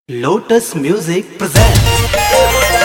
Lotus Music presents.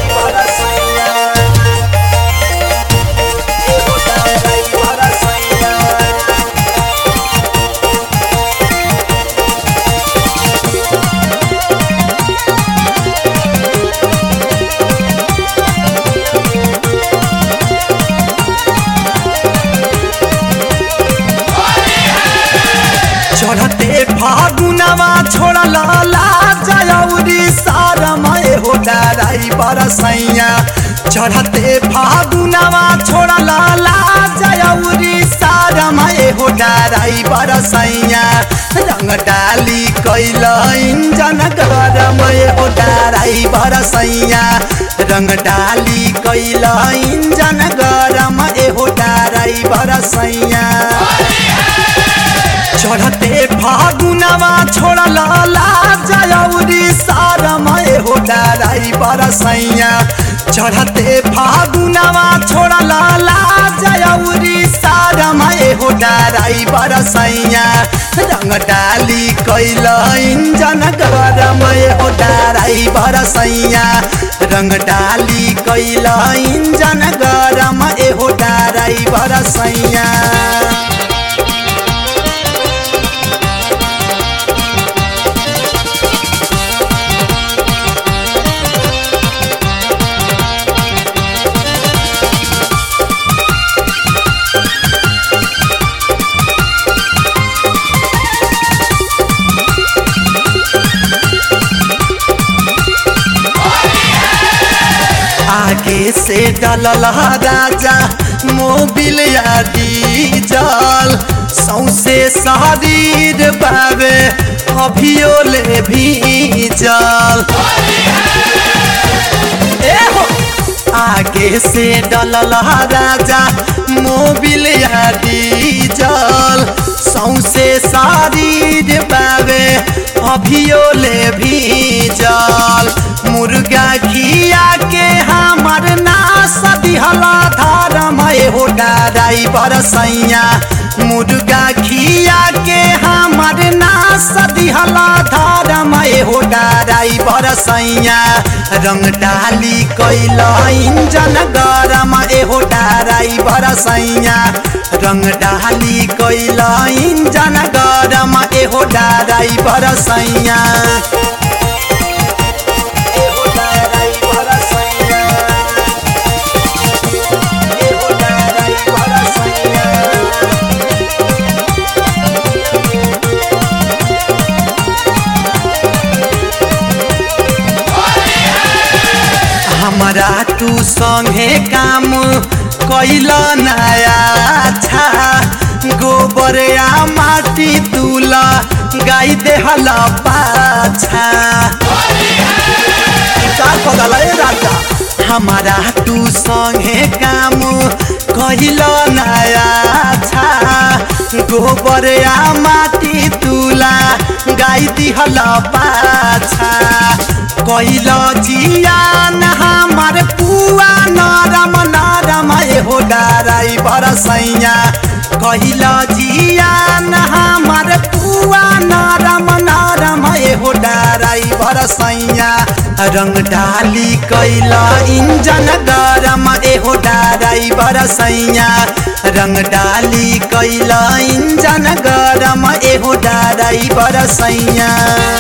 चढ़ते फागुनवा छोड़ल लाजौरी सारमय हो डराई बरसैया चढ़ते फागुनवा छोड़ल लाजौरी सारमय हो डराई बरसैया रंग डाली कैल इंजन गरमय हो डराई बरसैया रंग डाली कैल इंजन गरम हो डराई बरसैया चढ़ते फागुनवा छोड़ल लाजौरी सारमय हो डराई बरसैया चढ़ते फागुनवा छोड़ल लाजौरी सारमय हो डराई बरसैया रंग डाली कैल इंजन गरमय हो डराई बरसैया रंग डाली कैल इंजन गरम हो डराई बरसैया आगे से डलल राजा मोबिल या डीजल सौसे शरीर बाबे अभियो ले भीजल ए हो आगे से डलल राजा मोबिल या डीजल सौसे शरीर बाबे अभियो ले भीजल मुर्गा खिया के हमर नास दिहला धारमय हो डराई बरसैया मुर्गा खिया के हमर नास दिहला धारमय हो डराई बरसैया रंग डाली कैल इंजन गरम एहो डराई बरसैया रंग डाली कैल इंजन गरम एहो डराई बरसैया एहो डराई बरसैया एहो डराई बरसैया हमरा तू संगे काम कैल नया छा गोबर या माटी तुला गाई देहल पाछा का कहला ए राजा हमारा तू संगे काम कैल नया छा गोबर या माटी तुला गाई दिहल पाछा कैल जियान हमार पुआ नरम नरम हो डराई बरसैया कैल जियान हमार पुआ नरम नरम हो डराई बरसैया रंग डाली कैल इंजन गरम एहो डराई बरसैया रंग डाली कैल इंजन गरम एहो डराई बरसैया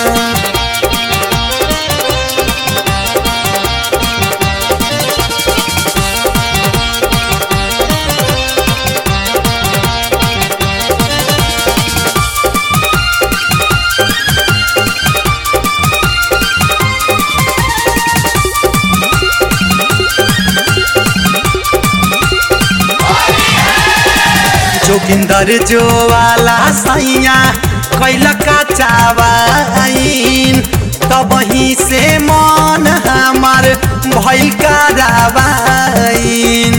जोगिंदर जो वाला सैया कैल का चावाइन तब ही से मन हमार भैल करावाइन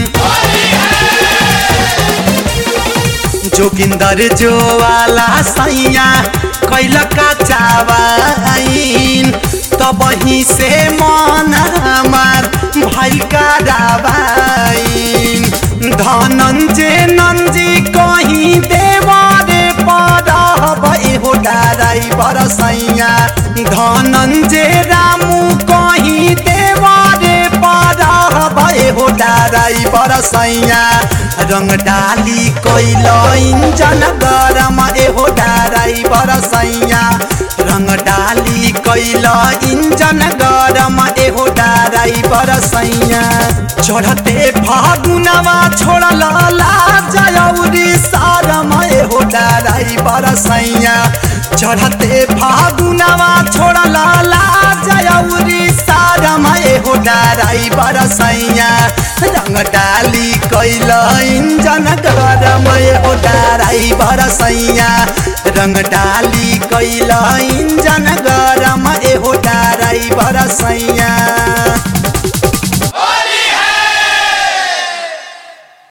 जोगिंदर जो वाला सैया कैल का चावाइन तब ही से मन हमार भैल करावाइन धनंजय नंजी कहीं देवारे पर हो डराई बरसैया धनंजय रामू कहीं देवारे पर भए हो डाराई बरसैया रंग डाली कैल इंजन गरम एहो डाराई बरसैया रंग डाली कैल इंजन गरम एहो डाराई बरसैया चढ़ते फागुनवा छोड़ल लाजौरी सारम एहो डाराई बरसैया चढ़ते फागुनवा छोड़ल लाजौरी सारम एहो डाराई बरसैया रंग डाली कैल इंजन गरम एहो डाराई बरसैया रंग डाली कैल इंजन गरम एहो डाराई बरसैया